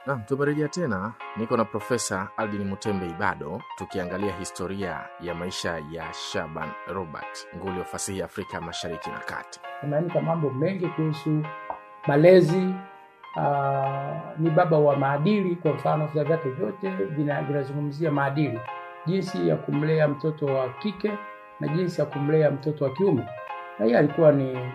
Naam, tumerejea tena. Niko na Profesa Aldin Mutembe Ibado tukiangalia historia ya maisha ya Shaban Robert, nguli wa fasihi ya Afrika Mashariki na Kati. Ameandika mambo mengi kuhusu malezi. Uh, ni baba wa maadili. Kwa mfano, vitabu vyake vyote vina- vinazungumzia maadili, jinsi ya kumlea mtoto wa kike na jinsi ya kumlea mtoto wa kiume. Na yeye alikuwa ni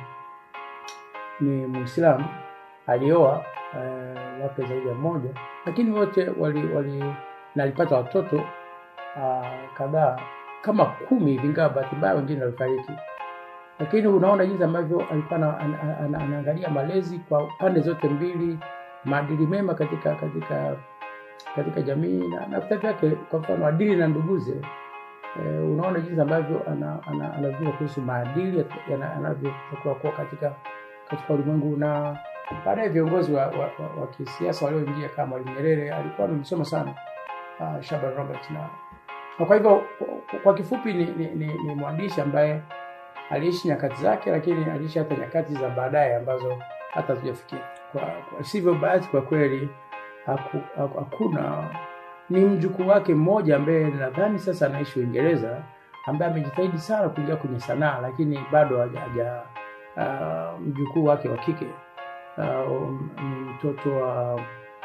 ni Muislamu, alioa eh, wake zaidi ya mmoja, lakini wote wali, wali na alipata watoto uh, kadhaa kama kumi hivi, ingawa bahati mbaya wengine walifariki lakini unaona jinsi ambavyo alikuwa ana- ana- ana- anaangalia malezi kwa pande zote mbili, maadili mema katika katika katika jamii na na vitabu vyake, kwa mfano adili na nduguze. E, unaona jinsi ambavyo ana- ana- anazungumza kuhusu maadili yana- yanavyotakiwa kuwa katika katika ulimwengu, na baadaye viongozi wa, wa, wa, wa kisiasa walioingia kama Mwalimu Nyerere alikuwa amemsoma sana uh, Shaban Robert na, na kwa hivyo kwa- kwa kifupi ni, ni, ni, ni mwandishi ambaye aliishi nyakati zake, lakini aliishi hata nyakati za baadaye ambazo hata hatujafikia. Kwa, kwa sivyo bahati kwa kweli haku, haku, hakuna ni mjukuu wake mmoja ambaye nadhani sasa anaishi Uingereza, ambaye amejitahidi sana kuingia kwenye sanaa, lakini bado haja, haja uh, mjukuu wake wa kike uh, ni mtoto wa,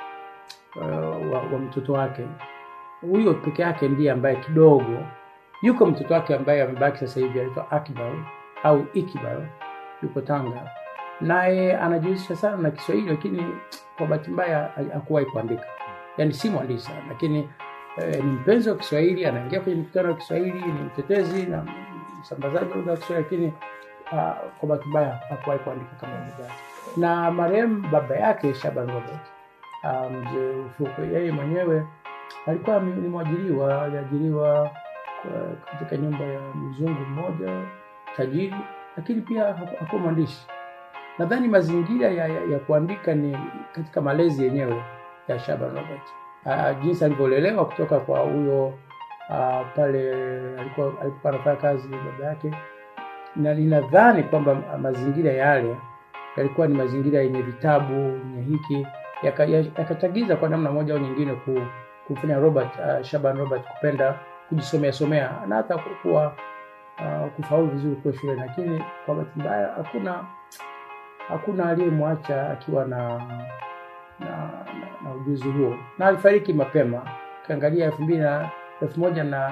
uh, wa, wa mtoto wake huyo peke yake ndiye ambaye kidogo yuko mtoto wake ambaye amebaki sasa hivi anaitwa Akbar au Ikbar, yuko Tanga, naye anajihusisha sana na Kiswahili, lakini kwa bahati mbaya ha- hakuwahi kuandika, yaani si mwandishi sana, lakini eh, ni mpenzi wa Kiswahili, anaingia kwenye mikutano ya Kiswahili, ni mtetezi na msambazaji wa lugha ya Kiswahili, lakini ah, kwa bahati mbaya hakuwahi kuandika kama ndugu yake. Na marehemu baba yake Shaban Robert, ah, mzee Ufukwe, yeye mwenyewe alikuwa ni ni mwajiriwa, aliajiriwa kwa- katika nyumba ya mzungu mmoja tajiri, lakini pia haku- hakuwa mwandishi. Nadhani mazingira ya, ya, ya kuandika ni katika malezi yenyewe ya Shaban Robert, uh, jinsi alivyolelewa kutoka kwa huyo uh, pale alikuwa alikuwa anafanya kazi baba yake, na ninadhani kwamba mazingira yale yalikuwa ni mazingira yenye vitabu yenye hiki yaka- ya- yakachagiza kwa namna moja au nyingine ku, kumfanya Robert uh, Shaban Robert kupenda kujisomea somea na hata kuwa uh, kufaulu vizuri kule shule, lakini kwa bahati mbaya hakuna hakuna aliyemwacha akiwa na na, na, na ujuzi huo, na alifariki mapema. Ukiangalia elfu mbili na elfu moja na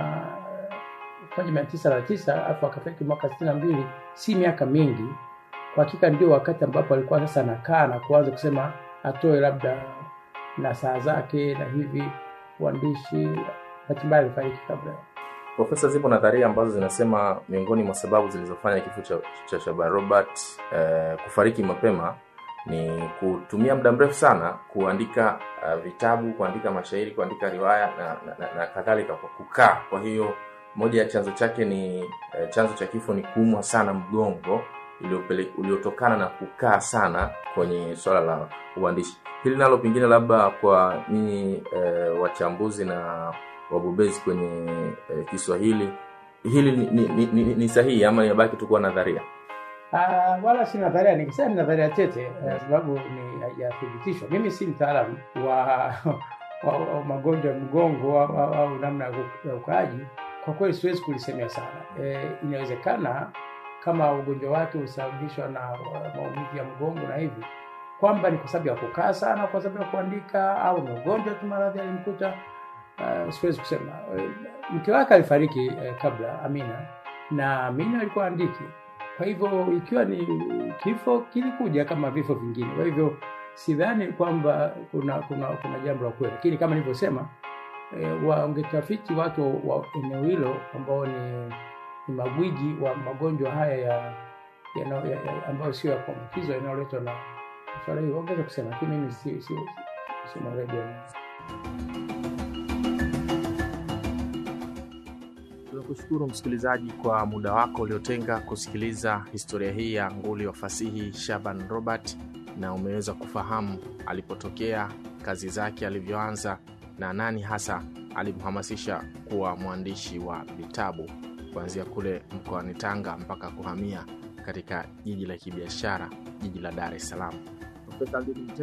elfu moja mia tisa na tisa alafu akafariki mwaka sitini na mbili, si miaka mingi. Kwa hakika ndio wakati ambapo alikuwa sasa anakaa na kuanza kusema atoe labda na saa zake na hivi uandishi. Bahati mbaya alifariki kabla Profesa, zipo nadharia ambazo zinasema miongoni mwa sababu zilizofanya kifo cha, cha Shaban Robert eh, kufariki mapema ni kutumia muda mrefu sana kuandika uh, vitabu, kuandika mashairi, kuandika riwaya na, na, na, na kadhalika kwa kukaa. Kwa hiyo moja ya chanzo chake ni eh, chanzo cha kifo ni kuumwa sana mgongo uliopele- uliotokana na kukaa sana kwenye swala la uandishi. Hili nalo pengine labda kwa nyinyi eh, wachambuzi na wabobezi kwenye eh, Kiswahili hili ni, ni, ni, ni, ni sahihi ama inabaki tu kuwa nadharia? Ah, wala si nadharia, nikisema ni nadharia tete eh, sababu ni haijathibitishwa. Mimi si mtaalamu wa, wa, wa magonjwa ya mgongo au, au, au namna ya ku- ya ukaaji. Kwa kweli siwezi kulisemea sana. Eh, inawezekana kama ugonjwa wake husababishwa na uh, maumivu ya mgongo na hivi kwamba ni kwa sababu ya kukaa sana, kwa sababu ya kuandika, au ni ugonjwa tu maradhi alimkuta. Uh, siwezi kusema. Eh, Mke wake alifariki eh, kabla Amina, na Amina alikuwa andiki kwa hivyo ikiwa ni kifo kilikuja kama vifo vingine. Kwa hivyo sidhani kwamba kuna kuna kuna jambo la kweli, lakini kama nilivyosema, e, wangetafiti watu wa eneo hilo ambao ni, ni magwiji wa magonjwa haya ya, ya, ya, ya ambayo sio ya kuambukizwa yanayoletwa na swala hili, wangeweza kusema, lakini mimi si si si mweledi wa Tunakushukuru msikilizaji kwa muda wako uliotenga kusikiliza historia hii ya nguli wa fasihi Shaban Robert, na umeweza kufahamu alipotokea, kazi zake alivyoanza, na nani hasa alimhamasisha kuwa mwandishi wa vitabu kuanzia kule mkoani Tanga mpaka kuhamia katika jiji la kibiashara, jiji la Dar es Salaam. Profesa Aldini